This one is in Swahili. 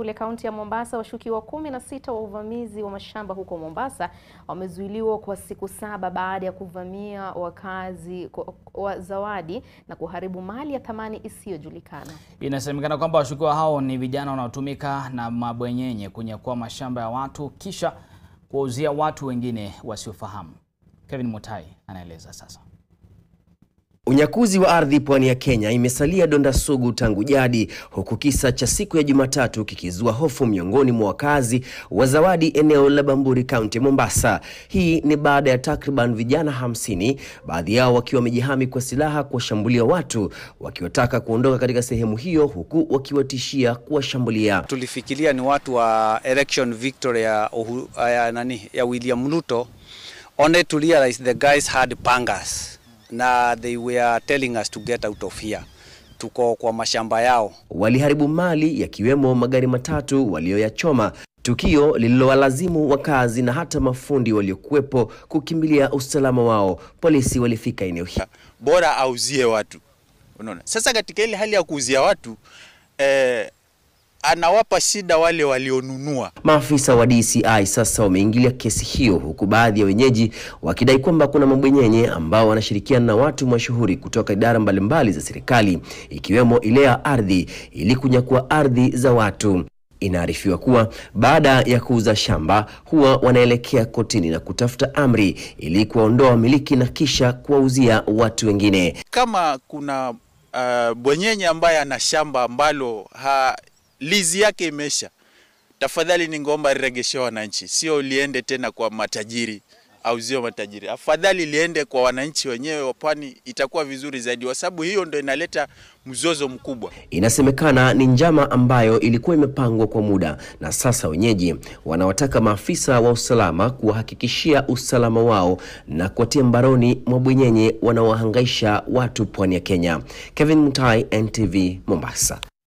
kule kaunti ya Mombasa, washukiwa kumi na sita wa uvamizi wa mashamba huko Mombasa wamezuiliwa kwa siku saba baada ya kuvamia wakazi wa Zawadi na kuharibu mali ya thamani isiyojulikana. Inasemekana kwamba washukiwa hao ni vijana wanaotumika na mabwenyenye kunyakua mashamba ya watu kisha kuwauzia watu wengine wasiofahamu. Kevin Mutai anaeleza sasa. Unyakuzi wa ardhi pwani ya Kenya imesalia donda sugu tangu jadi, huku kisa cha siku ya Jumatatu kikizua hofu miongoni mwa wakazi wa Zawadi, eneo la Bamburi, kaunti ya Mombasa. Hii ni baada ya takriban vijana hamsini, baadhi yao wakiwa wamejihami kwa silaha, kuwashambulia watu wakiwataka kuondoka katika sehemu hiyo, huku wakiwatishia kuwashambulia. Tulifikiria ni watu wa election victory ya, uhu, ya, nani, ya William Ruto, only to realize the guys had pangas na they were telling us to get out of here. Tuko kwa mashamba yao. Waliharibu mali yakiwemo magari matatu walioyachoma, tukio lililowalazimu wakazi na hata mafundi waliokuwepo kukimbilia usalama wao. Polisi walifika eneo hili. Bora auzie watu, unaona. Sasa katika ile hali ya kuuzia watu eh, anawapa shida wale walionunua. Maafisa wa DCI sasa wameingilia kesi hiyo, huku baadhi ya wenyeji wakidai kwamba kuna mabwenyenye ambao wanashirikiana na watu mashuhuri kutoka idara mbalimbali za serikali ikiwemo ile ya ardhi ili kunyakua ardhi za watu. Inaarifiwa kuwa baada ya kuuza shamba huwa wanaelekea kotini na kutafuta amri ili kuwaondoa wamiliki na kisha kuwauzia watu wengine. Kama kuna uh, bwenyenye ambaye ana shamba ambalo ha, lizi yake imesha, tafadhali ningeomba liregeshe wananchi, sio liende tena kwa matajiri au zio matajiri, afadhali liende kwa wananchi wenyewe wa pwani, itakuwa vizuri zaidi, kwa sababu hiyo ndo inaleta mzozo mkubwa. Inasemekana ni njama ambayo ilikuwa imepangwa kwa muda, na sasa wenyeji wanawataka maafisa wa usalama kuwahakikishia usalama wao na kuwatia mbaroni mabwenyenye wanaowahangaisha watu pwani ya Kenya. Kevin Mutai, NTV, Mombasa.